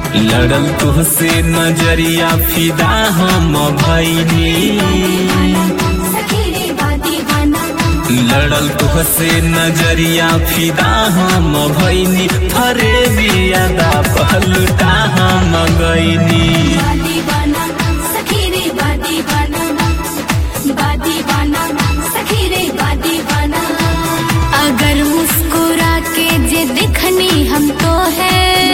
लड़ल तुहसे नजरिया फिदा हम भैनी सखी रे बा दीवाना लड़ल तुहसे नजरिया फिदा हम भैनी फरे बियादा पहलुटा हम गईनी बा दीवाना सखी रे बा दीवाना बा दीवाना सखी रे बा दीवाना अगर मुस्कुरा के जे दिखनी हम तो है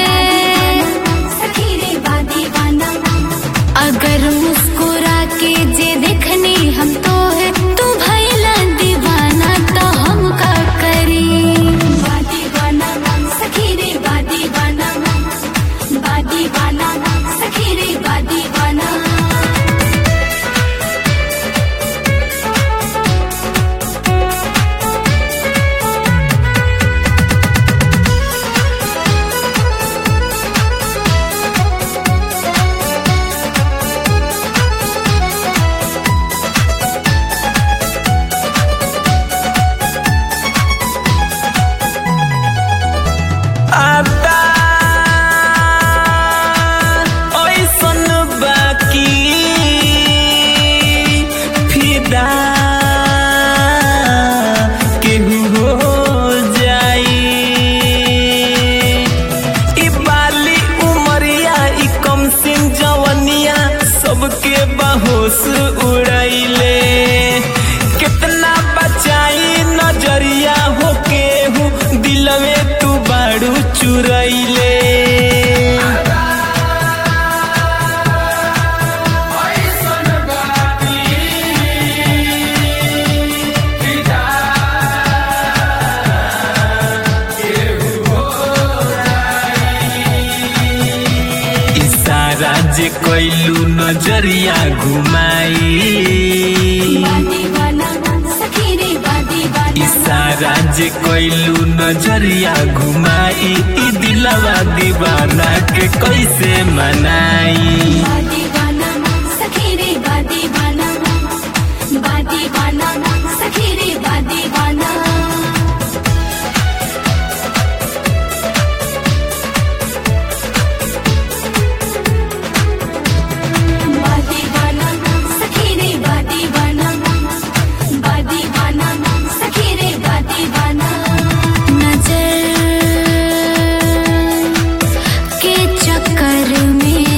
सखी रे बा दीवाना अगर मुस्कुरा के जे देखनी हम तो है तू भैला दीवाना तो हम का करी बा दीवाना सखी रे बा दीवाना बा दीवाना सखी रे बा दीवाना आता ऐसन बाकी फिदा केहू हो जाई ई बाली उमरिया ई कम सिन जवनिया सबके बहोश उड़ैले कितना बचाई नजरिया हो केहू दिलवे तू बाड़ू चुरैले इशारा जे कैलू नजरिया घुमाई बा दीवाना सखी रे बा दीवाना इशारा जे कैलू नजरिया घुमाई ई दिलवा दीवाना के कैसे मनाई बा दीवाना सखी रे बा दीवाना बा दीवाना सखी रे बा दीवाना बा दीवाना सखी रे बा दीवाना बा दीवाना सखी रे बा दीवाना नजर के चक्कर में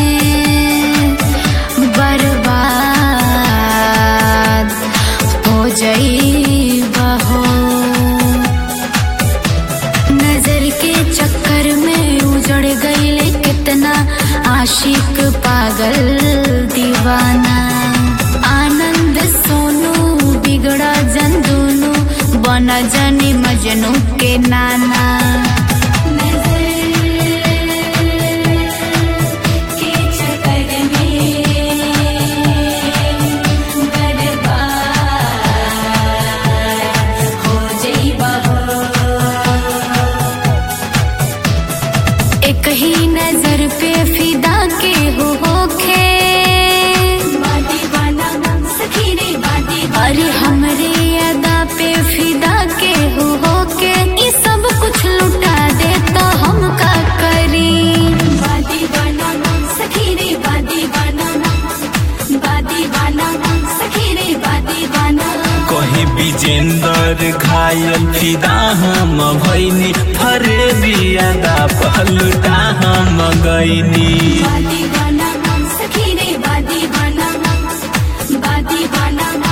बर्बाद हो जाइबा हो नजर के चक्कर में उजड़ गईले कितना आशिक पागल दीवाना आनंद सोनू बिगड़ा जन दोनों बना जनी मजनू के नाना के चक्कर में बर्बाद हो जाइबा हो एक ही नजर पे फिदा के हो होखे अरे हमरे अदा पे फिदा के हो होके ये सब कुछ लुटा दे तो हम का करी कहीं विजेंदर घायल फिदा हम भैनी फरे बियादा पहलुटा हम गईनी बादी बाना सखी रे बादी बाना बादी बाना